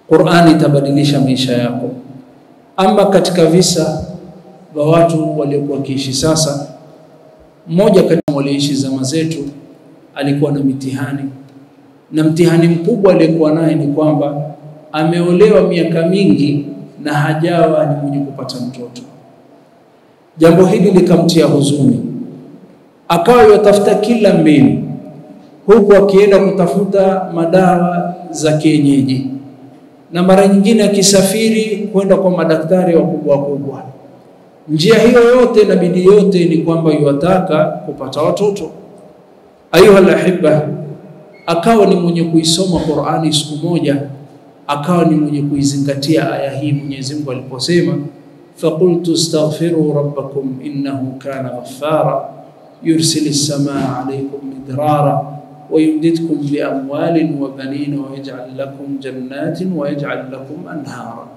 Qur'ani itabadilisha maisha yako. Ama katika visa vya watu waliokuwa wakiishi sasa, mmoja kati walioishi zama zetu alikuwa na mitihani, na mtihani mkubwa aliyekuwa naye ni kwamba ameolewa miaka mingi na hajawa ni mwenye kupata mtoto. Jambo hili likamtia huzuni, akawa yatafuta kila mbinu, huku akienda kutafuta madawa za kienyeji, na mara nyingine akisafiri kwenda kwa madaktari wakubwa wakubwa. Njia hiyo yote na bidii yote ni kwamba yuwataka kupata watoto. Ayuha alahibba, akawa ni mwenye kuisoma Qur'ani siku moja, akawa ni mwenye kuizingatia aya hii Mwenyezi Mungu aliposema فقلت استغفروا ربكم إنه كان غفارا يرسل السماء عليكم مدرارا ويمددكم بأموال وبنين ويجعل لكم جنات ويجعل لكم أنهارا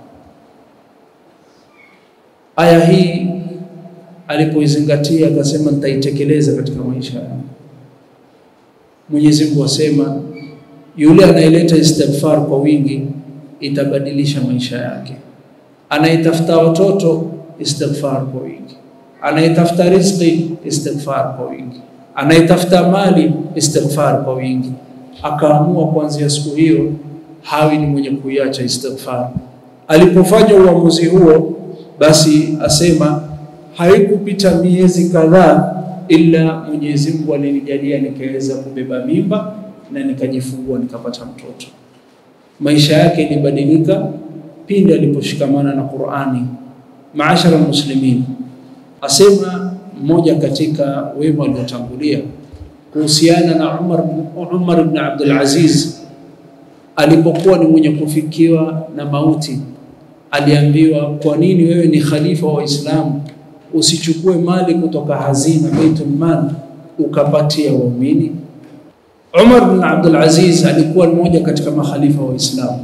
aya hii alipoizingatia akasema nitaitekeleza katika maisha yangu. Mwenyezi Mungu asema yule anayeleta istighfar kwa wingi itabadilisha maisha yake anayetafuta watoto istighfar kwa wingi, anayetafuta riziki istighfar kwa wingi, anayetafuta mali istighfar kwa wingi. Akaamua kuanzia siku hiyo hawi ni mwenye kuiacha istighfar. Alipofanya uamuzi huo, basi asema haikupita miezi kadhaa, ila Mwenyezi Mungu alinijalia nikaweza kubeba mimba na nikajifungua nikapata mtoto. Maisha yake ilibadilika pindi aliposhikamana na Qur'ani. Maashara muslimin, asema mmoja katika wema waliotangulia kuhusiana na Umar, Umar ibn Abdul Aziz alipokuwa ni mwenye kufikiwa na mauti, aliambiwa, kwa nini wewe ni khalifa wa Waislamu usichukue mali kutoka hazina Baitul Mal ukapatia waumini? Umar ibn Abdul Aziz alikuwa mmoja katika makhalifa wa Waislamu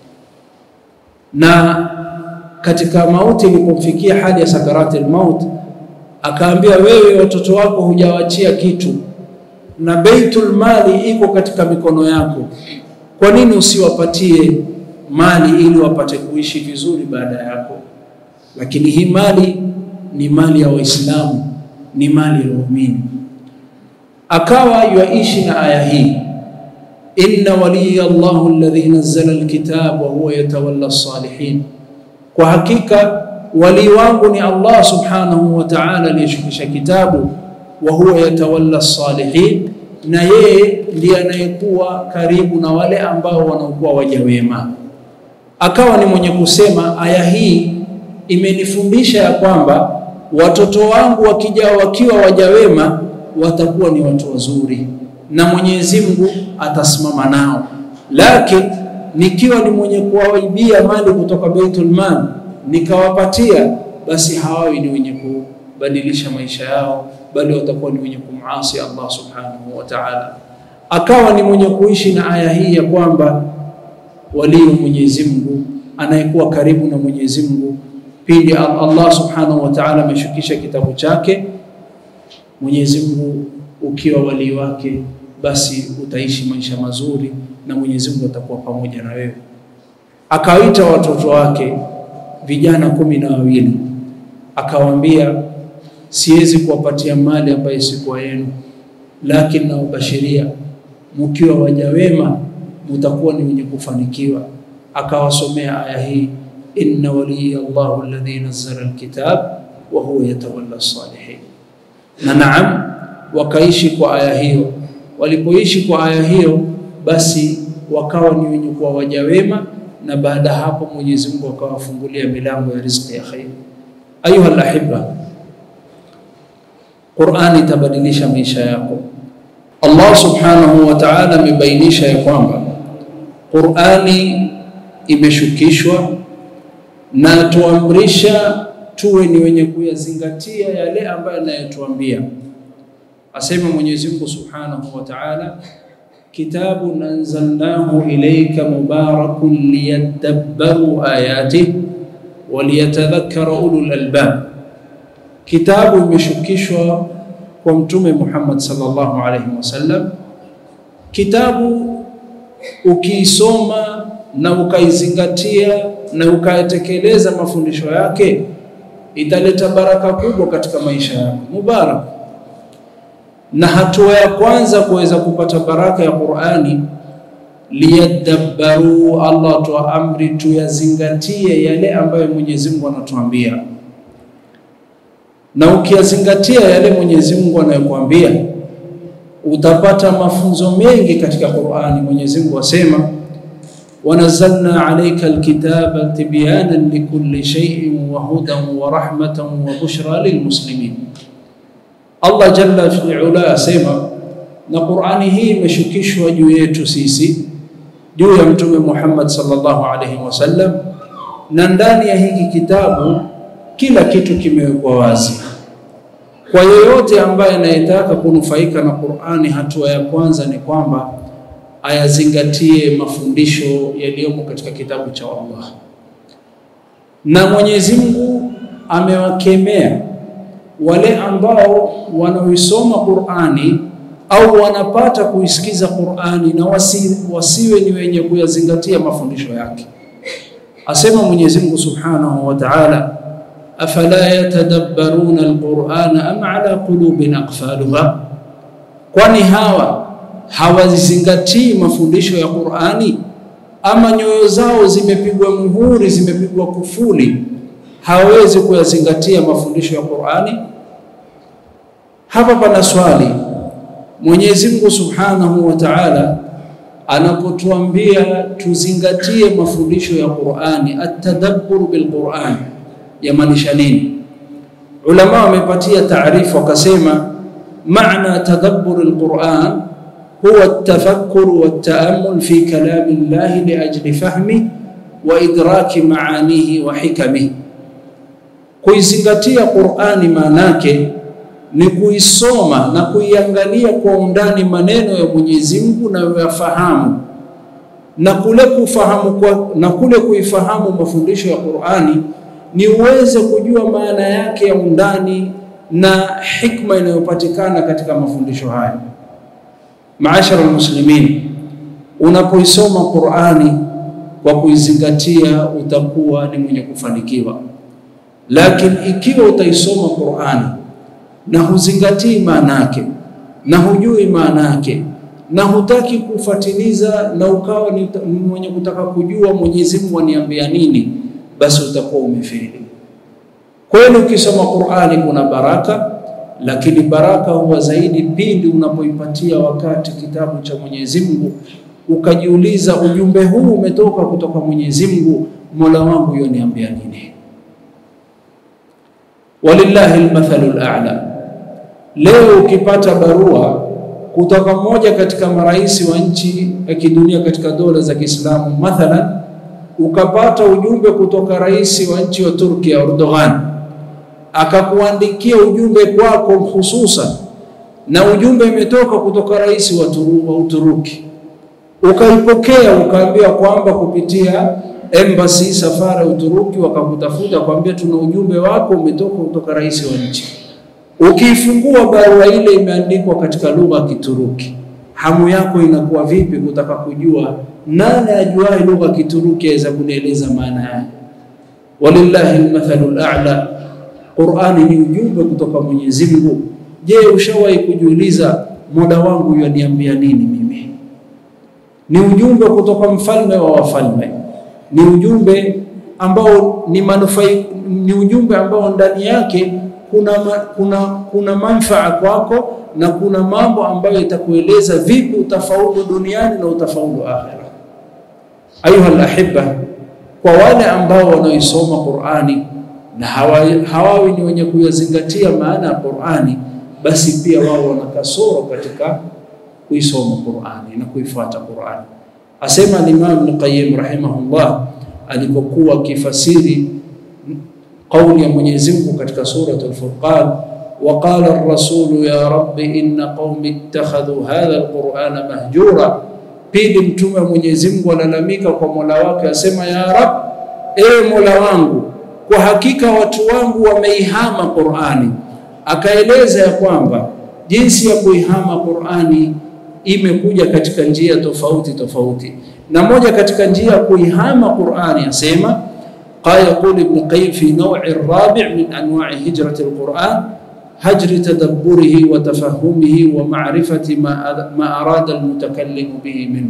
na katika mauti ilipomfikia hali ya sakarati maut, akaambia wewe, watoto wako hujawachia kitu na baitul mali iko katika mikono yako, kwa nini usiwapatie mali ili wapate kuishi vizuri baada yako? Lakini hii mali ni mali ya Waislamu, ni mali ya waumini. Akawa yuaishi na aya hii inna waliya Allahu alladhi nazzala alkitab wa huwa yatawalla salihin, kwa hakika wali wangu ni Allah subhanahu wa ta'ala aliyeshukisha kitabu, wa huwa yatawalla salihin, na yeye ndiye anayekuwa karibu na wale ambao wanaokuwa waja wema. Akawa ni mwenye kusema aya hii imenifundisha ya kwamba watoto wangu wakija wakiwa waja wema watakuwa ni watu wazuri na Mwenyezi Mungu atasimama nao, lakini nikiwa ni mwenye kuwaibia mali kutoka Baitul Mal nikawapatia, basi hawawi ni wenye kubadilisha maisha yao, bali watakuwa ni wenye kumasi Allah subhanahu wa ta'ala. Akawa ni mwenye kuishi na aya hii ya kwamba walio Mwenyezi Mungu anayekuwa karibu na Mwenyezi Mungu pindi Allah subhanahu wa ta'ala ameshukisha kitabu chake, Mwenyezi Mungu ukiwa walii wake basi utaishi maisha mazuri na Mwenyezi Mungu atakuwa pamoja na wewe. Akawaita watoto wake vijana kumi na wawili akawaambia, siwezi kuwapatia mali ambayo sikuwa yenu, lakini nawabashiria mkiwa waja wema mutakuwa ni wenye kufanikiwa. Akawasomea aya hii, inna waliya Allahu alladhi nazzala alkitab wa huwa yatawalla salihin. Na naam wakaishi kwa aya hiyo. Walipoishi kwa aya hiyo, basi wakawa ni wenye kuwa waja wema, na baada hapo Mwenyezi Mungu akawafungulia milango ya riziki ya khair. Ayuha alahibba, Qur'ani itabadilisha maisha yako. Allah subhanahu wa ta'ala amebainisha ya kwamba Qur'ani imeshukishwa na tuamrisha tuwe ni wenye kuyazingatia yale ambayo anayotuambia. Asema Mwenyezi Mungu Subhanahu wa Ta'ala, kitabun anzalnahu ilayka mubarakun liyadabbaru ayatihi waliyatadhakkara ulul albab. Kitabu imeshukishwa kwa Mtume Muhammad sallallahu alayhi wasallam. Kitabu ukiisoma na ukaizingatia na ukayatekeleza mafundisho yake, italeta baraka kubwa katika maisha yako, mubarak. Na hatua ya kwanza kuweza kupata baraka ya Qur'ani, liyadabbaru, Allah atoa amri tuyazingatie yale ambayo Mwenyezi Mungu anatuambia, na ukiyazingatia yale Mwenyezi Mungu anayokuambia utapata mafunzo mengi katika Qur'ani. Mwenyezi Mungu asema wanazalna alayka alkitaba tibyanan likulli shay'in wa hudan wa rahmatan wa bushra lilmuslimin. Allah jalla fi ula asema, na Qur'ani hii imeshukishwa juu yetu sisi, juu ya Mtume Muhammad sallallahu alayhi wasallam, na ndani ya hiki kitabu kila kitu kimewekwa wazi kwa yeyote ambaye anayetaka kunufaika na Qur'ani, hatua ya kwanza ni kwamba ayazingatie mafundisho yaliyomo katika kitabu cha Allah. Na Mwenyezi Mungu amewakemea wale ambao wanaoisoma Qur'ani au wanapata kuisikiza Qur'ani na wasi, wasiwe ni wenye kuyazingatia mafundisho yake. Asema Mwenyezi Mungu Subhanahu wa Ta'ala afala yatadabbaruna alqur'ana am ala qulubin aqfaluha, kwani hawa hawazingatii mafundisho ya Qur'ani ama nyoyo zao zimepigwa muhuri, zimepigwa kufuli, hawawezi kuyazingatia mafundisho ya Qur'ani? Hapa pana swali. Mwenyezi Mungu Subhanahu wa Ta'ala anapotuambia tuzingatie mafundisho ya Qur'ani, at-tadabbur bil Qur'an yamaanisha nini? Ulama wamepatia taarifu wakasema, maana tadabbur alquran huwa at-tafakkur wa at-ta'ammul fi kalami Allah li ajli fahmi wa idraki maanihi wa hikamihi. Kuizingatia Qur'ani maanake ni kuisoma na kuiangalia kwa undani maneno ya Mwenyezi Mungu na uyafahamu na kule kufahamu kwa, na kule kuifahamu mafundisho ya Qur'ani ni uweze kujua maana yake ya undani na hikma inayopatikana katika mafundisho haya. Maashara almuslimin, unapoisoma Qur'ani kwa kuizingatia utakuwa ni mwenye kufanikiwa, lakini ikiwa utaisoma Qur'ani na huzingatii maana yake na hujui maana yake na hutaki kufuatiliza na ukawa ni mwenye kutaka kujua Mwenyezi Mungu aniambia nini basi utakuwa umefeli. Kweli ukisoma Qur'ani kuna baraka, lakini baraka huwa zaidi pindi unapoipatia wakati kitabu cha Mwenyezi Mungu, ukajiuliza ujumbe huu umetoka kutoka Mwenyezi Mungu, Mola wangu yoniambia nini? Walillahi almathalu al'a. Leo ukipata barua kutoka mmoja katika marais wa nchi ya kidunia katika dola za Kiislamu mathalan ukapata ujumbe kutoka rais wa nchi ya Turki Erdogan, akakuandikia ujumbe kwako hususan, na ujumbe umetoka kutoka rais wa, turu, wa Uturuki, ukaipokea ukaambiwa kwamba kupitia embassy safari ya Uturuki wakakutafuta kwambia, tuna ujumbe wako umetoka kutoka rais wa nchi. Ukiifungua barua ile imeandikwa katika lugha ya Kituruki, hamu yako inakuwa vipi kutaka kujua nani ajuaye lugha Kituruki aweza kunieleza maana yake? Walillahi almathalu al'a. Qur'ani ni ujumbe kutoka Mwenyezi Mungu. Je, ushawahi kujiuliza Mola wangu yaniambia nini mimi? Ni ujumbe kutoka mfalme wa wafalme, ni ujumbe ambao ni manufai, ni ujumbe ambao ndani yake kuna, kuna, kuna manfaa kwako na kuna mambo ambayo itakueleza vipi utafaulu duniani na utafaulu akhira. Ayuha alahibba, kwa wale ambao wanaoisoma Qur'ani na hawawi, hawawi ni wenye kuyazingatia maana ya Qur'ani, basi pia wao wana kasoro katika kuisoma Qur'ani na kuifuata Qur'ani. Asema al-Imam Ibn Qayyim rahimahullah alipokuwa akifasiri kauli ya Mwenyezi Mungu katika suratul Furqan وقال الرسول يا رب إن قوم اتخذوا هذا القرآن مهجورا pili mtume wa Mwenyezi Mungu alalamika kwa Mola wake asema ya Rab, ewe Mola wangu, kwa hakika watu wangu wameihama Qur'ani. Akaeleza ya kwamba jinsi ya kuihama Qur'ani imekuja katika njia tofauti tofauti, na moja katika njia ya kuihama Qur'ani asema قال يقول ابن القيم في نوع الرابع من أنواع هجرة القرآن هجر تدبره وتفهمه ومعرفة ما ما أراد المتكلم به منه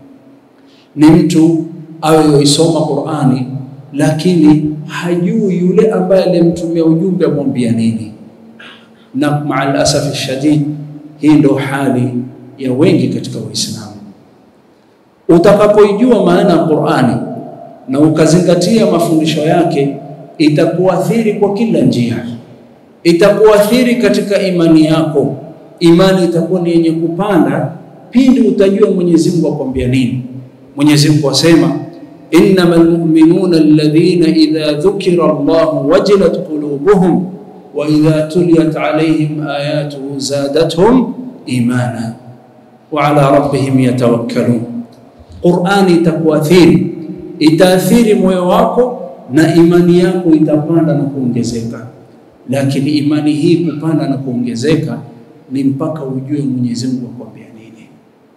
ni mtu awe yoisoma Qur'ani lakini hajui yule ambaye alimtumia ujumbe amwambia nini, na maa asafi shadid, hii ndo hali ya wengi katika Waislamu. Utakapoijua maana ya Qur'ani na ukazingatia mafundisho yake, itakuathiri kwa kila njia, itakuathiri katika imani yako. Imani itakuwa ni yenye kupanda pindi utajua Mwenyezi Mungu akwambia nini. Mwenyezi Mungu asema innamal mu'minuna alladhina idha dhukira Allah wajilat qulubuhum wa idha tuliyat alayhim ayatuhu zadatuhum imana wa ala rabbihim yatawakkalun. Qur'ani itakuathiri, itaathiri moyo wako na imani yako itapanda na kuongezeka. Lakini imani hii kupanda na kuongezeka ni mpaka ujue Mwenyezi Mungu akwambia nini.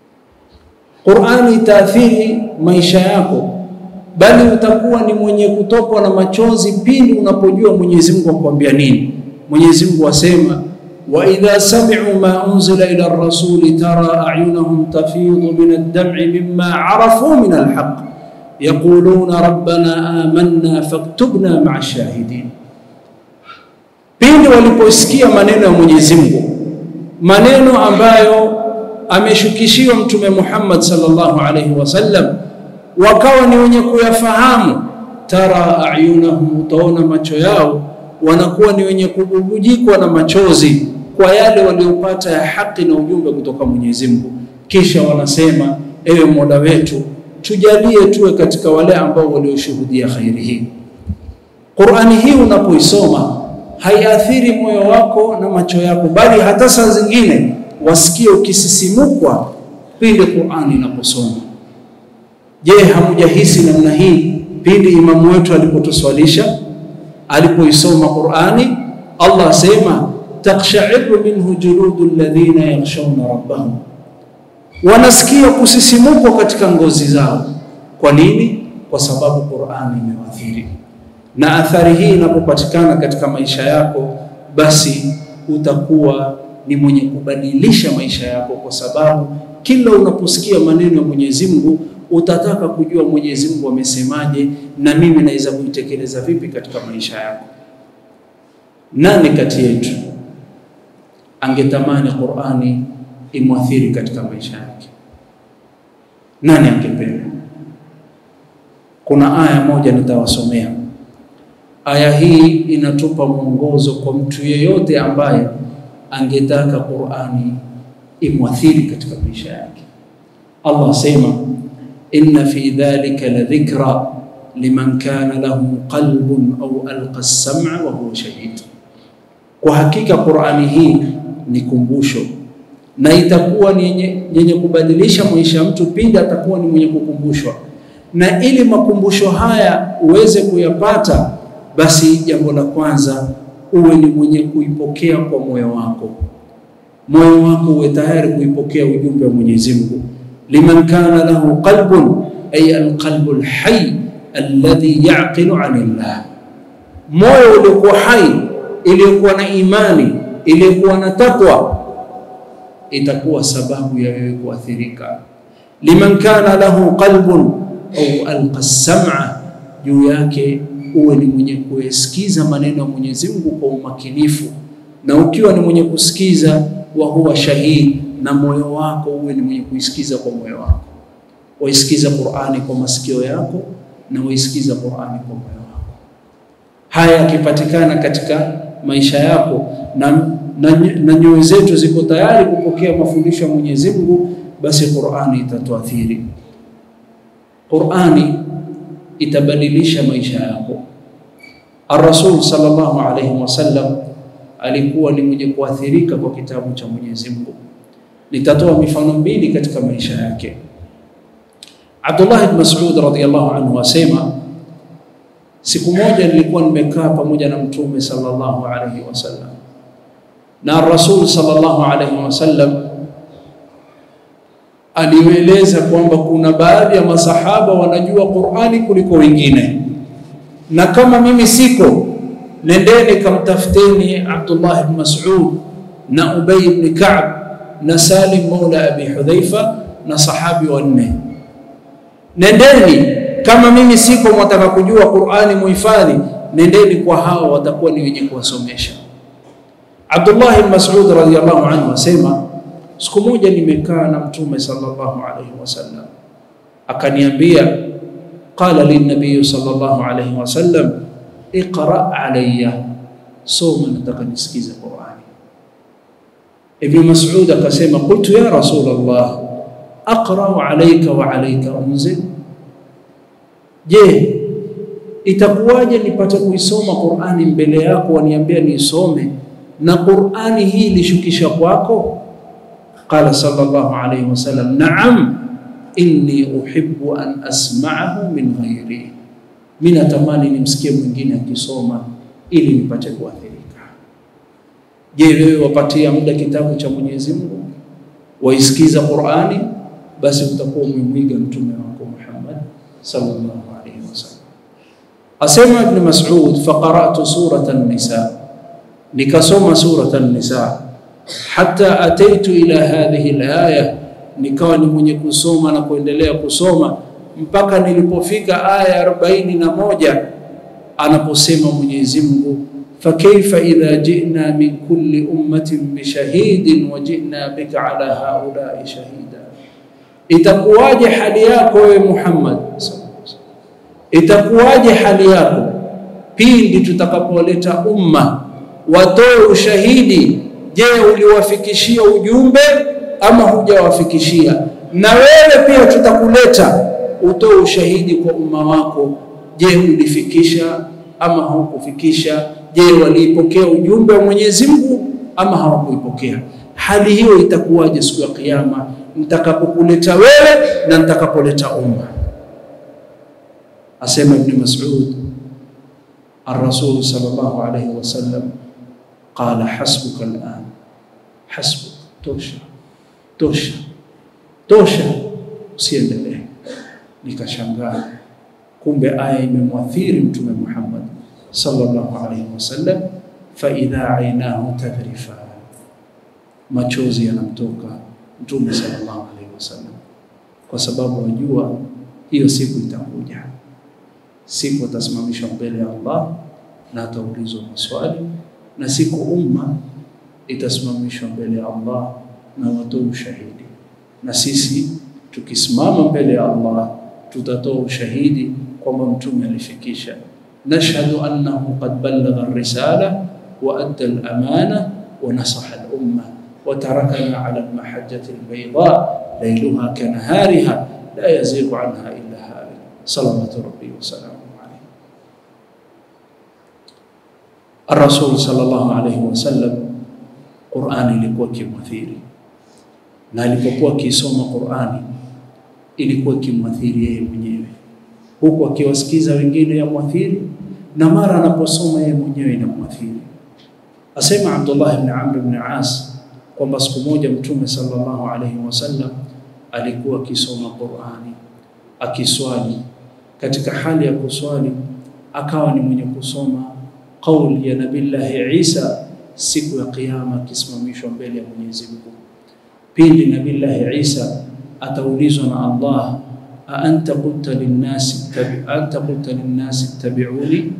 Qur'ani itaathiri maisha yako, bali utakuwa ni mwenye kutokwa na machozi pindi unapojua Mwenyezi Mungu akwambia nini. Mwenyezi Mungu asema wa idha sami'u ma unzila ila ar-rasuli tara a'yunahum tafidu min ad-dam'i mimma 'arafu min al-haqq yaquluna rabbana amanna faktubna ma'a shahidin. Pindi waliposikia maneno ya Mwenyezi Mungu, maneno ambayo ameshukishiwa Mtume Muhammad sallallahu alaihi wasallam, wakawa ni wenye kuyafahamu. Tara ayunahum, utaona macho yao wanakuwa ni wenye kububujikwa na machozi kwa yale waliopata ya haki na ujumbe kutoka Mwenyezi Mungu. Kisha wanasema ewe Mola wetu, tujalie tuwe katika wale ambao walioshuhudia khairi hii. Qur'ani hii unapoisoma haiathiri moyo wako na macho yako, bali hata saa zingine wasikie ukisisimukwa pindi Qur'ani inaposoma. Je, hamujahisi namna hii pindi imamu wetu alipotuswalisha alipoisoma Qur'ani? Allah asema takshairu minhu juludu alladhina yakhshawna rabbahum, wanasikia kusisimukwa katika ngozi zao. Kwa nini? Kwa sababu Qur'ani imewaathiri. Na athari hii inapopatikana katika maisha yako, basi utakuwa ni mwenye kubadilisha maisha yako, kwa sababu kila unaposikia maneno ya Mwenyezi Mungu utataka kujua Mwenyezi Mungu amesemaje, na mimi naweza kuitekeleza vipi katika maisha yako. Nani kati yetu angetamani Qur'ani imwathiri katika maisha yake? Nani angependa? Kuna aya moja nitawasomea. Aya hii inatupa mwongozo kwa mtu yeyote ambaye angetaka Qur'ani imwathiri katika maisha yake. Allah asema inna fi dhalika la dhikra liman kana lahu qalbun au alqa as-sam'a wa huwa shahid, kwa hakika Qur'ani hii ni kumbusho na itakuwa ni yenye kubadilisha maisha ya mtu pindi atakuwa ni mwenye kukumbushwa. Na ili makumbusho haya uweze kuyapata, basi jambo la kwanza uwe ni mwenye kuipokea kwa moyo wako, moyo wako uwe tayari kuipokea ujumbe wa Mwenyezi Mungu. liman kana lahu qalbun ay alqalbu alhayy alladhi yaqilu anillah, moyo uliokuwa hai, iliyokuwa na imani, iliyokuwa na takwa, itakuwa sababu ya wewe kuathirika. liman kana lahu qalbun au alqa sam'a, juu yake uwe ni mwenye kuyasikiza maneno ya Mwenyezi Mungu kwa umakinifu, na ukiwa ni mwenye kusikiza, wa huwa shahid, na moyo wako uwe ni mwenye kuisikiza kwa moyo wako. Waisikiza Qur'ani kwa masikio yako na waisikiza Qur'ani kwa moyo wako. Haya yakipatikana katika maisha yako na, na, na nyoyo zetu ziko tayari kupokea mafundisho ya Mwenyezi Mungu, basi Qur'ani itatuathiri. Qur'ani itabadilisha maisha yako. Ar-Rasul sallallahu alayhi wasallam alikuwa ni mwenye kuathirika kwa kitabu cha Mwenyezi Mungu. Nitatoa mifano mbili katika maisha yake. Abdullah ibn Mas'ud radhiyallahu anhu asema, siku moja nilikuwa nimekaa pamoja na Mtume sallallahu alayhi wasallam na Rasul sallallahu alayhi wasallam alieleza kwamba kuna baadhi ya masahaba wanajua Qur'ani kuliko wengine, na kama mimi siko, nendeni kamtafuteni Abdullah ibn Mas'ud na Ubay ibn Ka'b na Salim maula Abi Hudhaifa na sahabi wanne. Nendeni kama mimi siko, mwataka kujua Qur'ani muhifadhi, nendeni kwa hao, watakuwa ni wenye kuwasomesha. Abdullah ibn Mas'ud radhiyallahu anhu asema siku moja nimekaa na Mtume sallallahu alayhi wasallam, akaniambia qala linnabiyu sallallahu alayhi wasallam iqra alayya, soma, nataka nisikize Qur'ani. Ibn Mas'ud akasema qultu ya Rasulullah aqra'u alayka wa alayka unzil, je, itakuwaje nipate kuisoma Qur'ani mbele yako waniambia niisome na Qur'ani hii ilishukisha kwako? Qala sallallahu alayhi wasallam na'am inni uhibbu an asma'ahu min ghairi, mimi natamani nimsikie mwingine akisoma ili nipate kuathirika. Je, wewe wapatia muda kitabu cha Mwenyezi Mungu waisikiza Qur'ani, basi utakuwa umemwiga mtume wako Muhammad sallallahu alayhi wasallam. Asema Ibn Mas'ud, faqara'tu surata an-nisa, nikasoma surata an-nisa hata ataitu ila hadhihi alaya, nikawa ni mwenye kusoma na kuendelea kusoma mpaka nilipofika aya arobaini na moja anaposema Mwenyezi Mungu, fakaifa idha jina min kulli ummatin bishahidin wa jina bika ala haulai shahida, itakuwaje hali yako wewe Muhammad, itakuwaje hali yako pindi tutakapoleta umma watoe ushahidi Je, uliwafikishia ujumbe ama hujawafikishia? Na wewe pia tutakuleta utoe ushahidi kwa umma wako. Je, ulifikisha ama haukufikisha? Je, waliipokea ujumbe wa Mwenyezi Mungu ama hawakuipokea? Hali hiyo itakuwaje siku ya Kiyama nitakapokuleta wewe na nitakapoleta umma? Asema Ibn Mas'ud, ar-Rasul sallallahu alayhi wasallam qala hasbuka al'an, hasbuk, tosha tosha tosha, usiendelee. Nikashangaa, kumbe aya imemwathiri Mtume Muhammad sallallahu alayhi wasallam. Fa idha ainahu tadrifa, machozi yanamtoka Mtume sallallahu alayhi wasallam, kwa sababu wajua hiyo siku itakuja, siku atasimamishwa mbele ya Allah na ataulizwa maswali na siku umma itasimamishwa mbele ya Allah na watoa ushahidi, na sisi tukisimama mbele ya Allah tutatoa ushahidi kwamba mtume alifikisha. Nashhadu annahu qad ballagha ar-risala wa adda al-amana wa nasaha al-umma wa tarakana ala al-mahajjati al-bayda layluha kanahariha la yazighu anha illa halik salawatu rabbi wa salamuhu alayhi. Ar-Rasul sallallahu alayhi wasallam, Qur'ani ilikuwa kimwathiri, na alipokuwa akisoma Qur'ani ilikuwa kimwathiri yeye mwenyewe, huku akiwasikiza wengine ya mwathiri, na mara anaposoma yeye mwenyewe inamwathiri. Asema Abdullah ibn Amr ibn As kwamba siku moja Mtume sallallahu alayhi wasallam alikuwa akisoma Qur'ani akiswali, katika hali ya kuswali akawa ni mwenye kusoma kauli ya Nabillahi Isa siku ya Kiyama akisimamishwa mbele ya Mwenyezi Mungu. Pindi Nabillahi Isa ataulizwa na Allah, a anta qulta linnasi tabi anta qulta linnasi ittabi'uni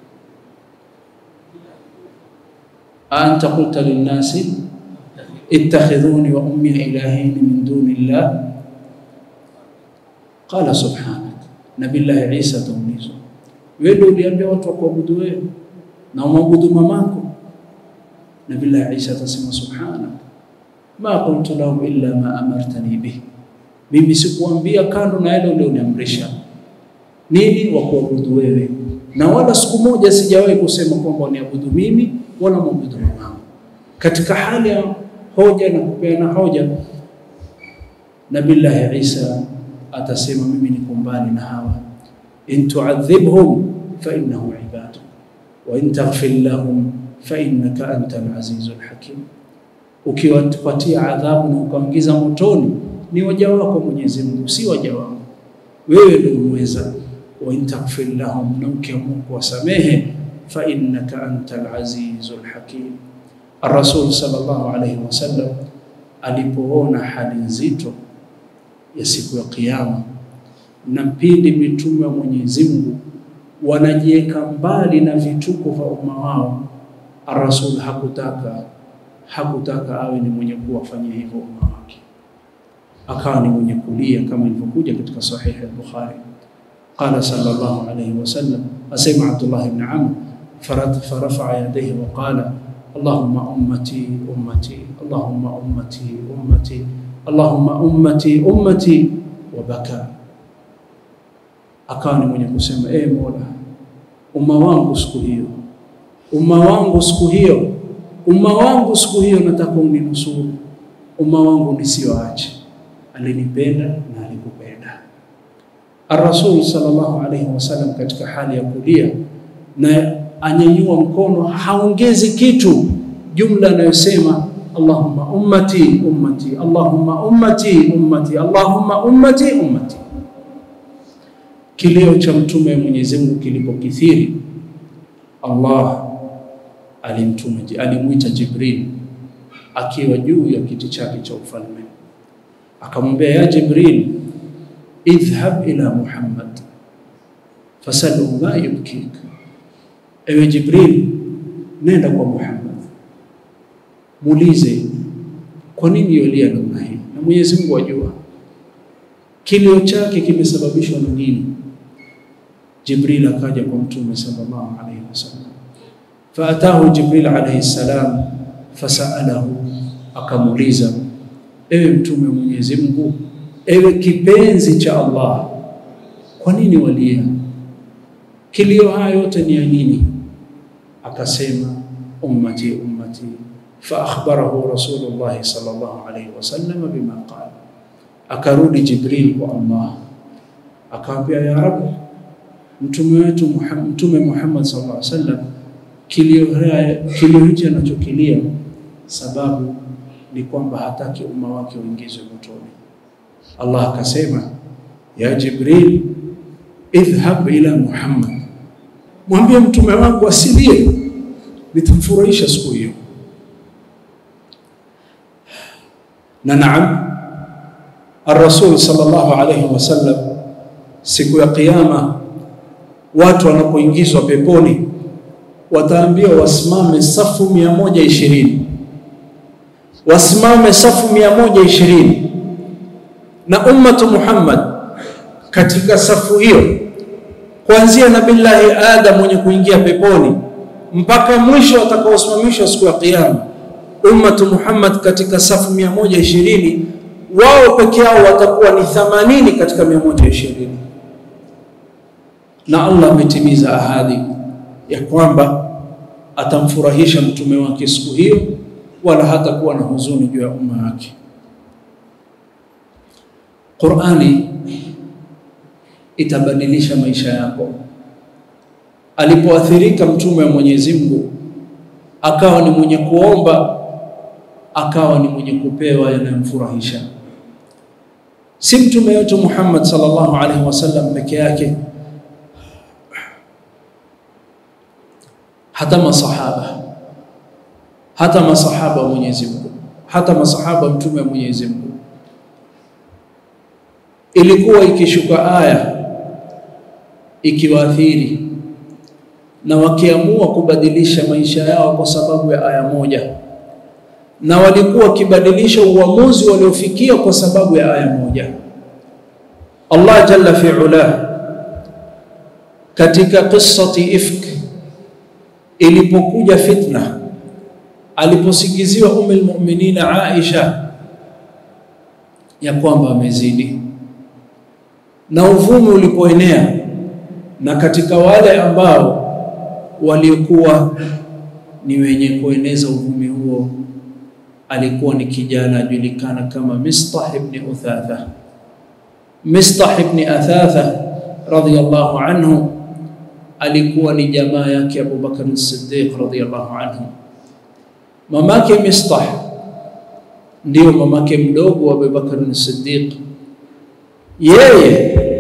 a anta qulta linnasi ittakhidhuni wa ummi ilahaini min duni llah qala subhanak. Nabillahi Isa ataulizwa, wewe ndio uliambia watu wakuabudu wewe na umwabudu mamako? Nabillahi Isa atasema subhanak ma qultu lahum illa ma amartani bih, mimi sikuambia kando na yale ulioniamrisha nini, wa kuabudu wewe, na wala siku moja sijawahi kusema kwamba waniabudu mimi wala mwabudu mamangu. Katika hali ya hoja na kupeana hoja, Nabillahi Isa atasema mimi niko mbali na hawa, in tuadhibhum fa innahum ibaduk wa in taghfir lahum fa innaka antal azizul hakim ukiwapatia adhabu na ukaingiza motoni, ni waja wako Mwenyezi Mungu, si waja wangu. Wewe ndio umeweza. wa in taghfir lahum, na ukiamua kuwasamehe, fa innaka antal azizul hakim. Ar-Rasul sallallahu alayhi wasallam alipoona hali nzito ya siku ya Kiyama na pindi mitume wa Mwenyezi Mungu wanajiweka mbali na vituko vya umma wao, Ar-Rasul hakutaka hakutaka awe ni mwenye kuwafanyia hivyo umma wake, akawa ni mwenye kulia kama ilivyokuja katika sahihi al-Bukhari. Qala sallallahu alayhi wasallam, asema Abdullah ibn Amr, farafa'a yadayhi wa qala Allahumma ummati ummati Allahumma ummati ummati Allahumma ummati ummati wa baka, akawa ni mwenye kusema e Mola, umma wangu siku hiyo, umma wangu siku hiyo, umma wangu siku hiyo, nataka uninusuru umma wangu nisiwaache. Alinipenda na alikupenda. Ar-Rasul sallallahu alayhi wasallam katika hali ya kulia na anyanyua mkono, haongezi kitu, jumla anayosema Allahumma ummati ummati Allahumma ummati ummati Allahumma ummati ummati. Kilio cha mtume wa Mwenyezi Mungu kilipokithiri, Allah alimtuma alimwita Jibril akiwa juu ya kiti chake cha ufalme, akamwambia ya Jibril, idhhab ila Muhammad fasalhu ma yubkik, ewe Jibril, nenda kwa Muhammad muulize kwa nini yolia namna hii, na Mwenyezi Mungu ajua kilio chake kimesababishwa na nini. Jibril akaja kwa Mtume sallallahu alayhi wasallam, faatahu Jibril alayhi salam fasalahu, akamuuliza ewe Mtume wa Mwenyezi Mungu, ewe kipenzi cha Allah, kwa nini walia? Kilio haya yote ni ya nini? Akasema ummati ummati فأخبره رسول الله صلى الله عليه وسلم بما قال akarudi Jibril kwa Allah akamwambia, ya Rabb, mtume wetu Muhammad, mtume Muhammad sallallahu alaihi wasallam kilio kilio hichi anachokilia sababu ni kwamba hataki umma wake uingizwe motoni. Allah akasema, ya Jibril, idhhab ila Muhammad, mwambie mtume wangu asilie, nitamfurahisha siku hiyo. na naam, Ar-Rasul sallallahu alayhi wasallam, siku ya Kiyama watu wanapoingizwa peponi wataambiwa wasimame safu mia moja ishirini wasimame safu mia moja ishirini na ummatu Muhammad katika safu hiyo, kuanzia Nabillahi Adam mwenye kuingia peponi mpaka mwisho watakaosimamishwa siku ya Kiyama ummatu Muhammad katika safu mia moja ishirini wao peke yao watakuwa ni thamanini katika mia moja ishirini na Allah ametimiza ahadi ya kwamba atamfurahisha mtume wake siku hiyo, wala hatakuwa na huzuni juu ya umma wake. Qur'ani itabadilisha maisha yako. Alipoathirika mtume wa Mwenyezi Mungu akawa ni mwenye kuomba akawa ni mwenye kupewa yanayomfurahisha. Si mtume wetu Muhammad sallallahu alaihi wasallam peke yake, hata masahaba, hata masahaba wa Mwenyezi Mungu, hata masahaba mtume wa Mwenyezi Mungu, ilikuwa ikishuka aya ikiwaathiri na wakiamua kubadilisha maisha yao kwa sababu ya aya moja na walikuwa wakibadilisha uamuzi waliofikia kwa sababu ya aya moja. Allah jalla fi'ala katika qissati ifk, ilipokuja fitna, aliposikiziwa Umm al-Mu'minin Aisha ya kwamba amezidi, na uvumi ulipoenea, na katika wale ambao waliokuwa ni wenye kueneza uvumi huo alikuwa ni kijana ajulikana kama Mistah ibn Uthatha. Mistah ibn Athatha radhiyallahu anhu alikuwa ni jamaa yake Abu Bakar as-Siddiq radhiyallahu anhu. Mamake Mistah ndio mamake mdogo wa Abubakar as-Siddiq. Yeye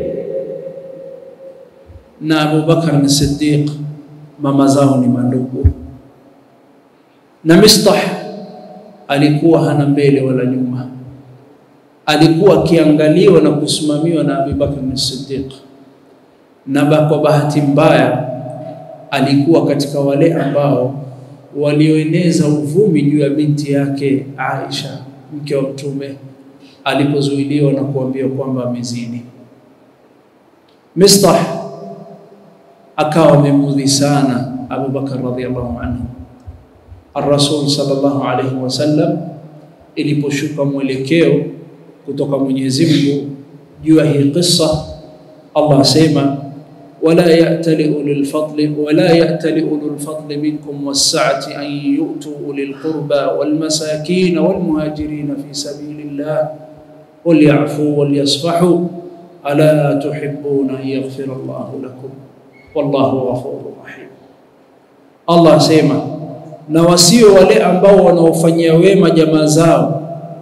na Abubakar as-Siddiq mama zao ni mandugu, na Mistah alikuwa hana mbele wala nyuma, alikuwa akiangaliwa na kusimamiwa na Abubakar as-Siddiq, na kwa bahati mbaya alikuwa katika wale ambao walioeneza uvumi juu ya binti yake Aisha mke wa Mtume alipozuiliwa na kuambiwa kwamba amezini. Mistah akawa amemudhi sana Abu Bakar radhiallahu anhu. Ar-Rasul sallallahu alayhi wasallam iliposhuka mwelekeo kutoka Mwenyezi Mungu juu ya hii kisa, Allah asema wala ya'tali ulul fadli wala ya'tali ulul fadli minkum was-sa'ati an yu'tu ulil qurba wal masakin wal muhajirin fi sabilillah wal ya'fu wal yasfahu ala tuhibbuna an yaghfira Allahu lakum wallahu ghafurur rahim. Allah asema na wasio wale ambao wanaofanyia wema jamaa zao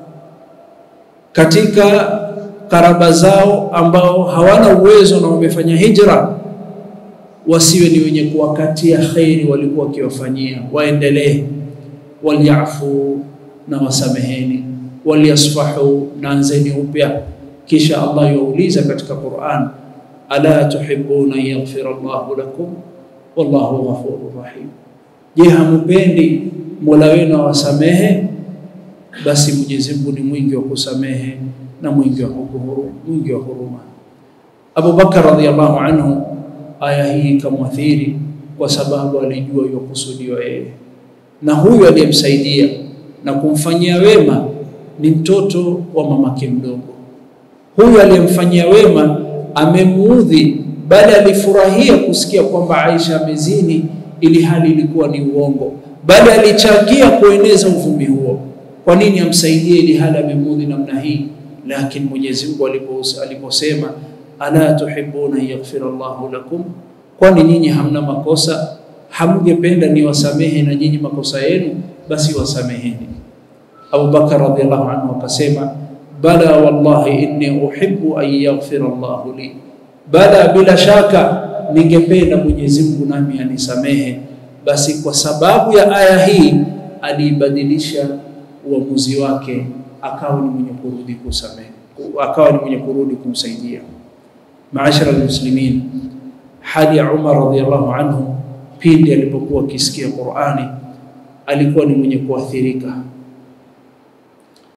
katika karaba zao ambao hawana uwezo na wamefanya hijra wasiwe ni wenye kuwakatia kheri walikuwa wakiwafanyia, waendelee. Walyafu, na wasameheni. Walyasfahu, na anzeni upya. Kisha Allah yauliza katika Qur'an, ala tuhibbuna yaghfira Allahu lakum wallahu ghafurur rahim. Je, hamupendi Mola wenu awasamehe? Basi Mwenyezi Mungu ni mwingi wa kusamehe na mwingi wa huruma, mwingi wa huruma. Abu Bakar radhiyallahu anhu aya hii ikamwathiri kwa sababu alijua yokusudiwa yeye, na huyu aliyemsaidia na kumfanyia wema ni mtoto wa mamake mdogo. Huyu aliyemfanyia wema amemuudhi, bali alifurahia kusikia kwamba Aisha amezini, ili hali ilikuwa ni uongo, bali alichangia kueneza uvumi huo. Kwa nini amsaidie ili hali amemuudhi namna hii? Lakini Mwenyezi Mungu aliposema ala tuhibbuna yaghfira Allahu lakum, kwani nyinyi hamna makosa? Hamngependa ni wasamehe na nyinyi makosa yenu? Basi wasameheni. Abu Bakar radhiallahu anhu akasema, bala wallahi inni uhibbu an yaghfira Allahu li, bala, bila shaka ningependa Mwenyezi Mungu nami anisamehe. Basi kwa sababu ya aya hii aliibadilisha uamuzi wake, akawa ni mwenye kurudi kusamehe, akawa ni mwenye kurudi kumsaidia. Maashara almuslimin, hali ya Umar radhiallahu anhu pindi alipokuwa akisikia Qur'ani alikuwa ni mwenye kuathirika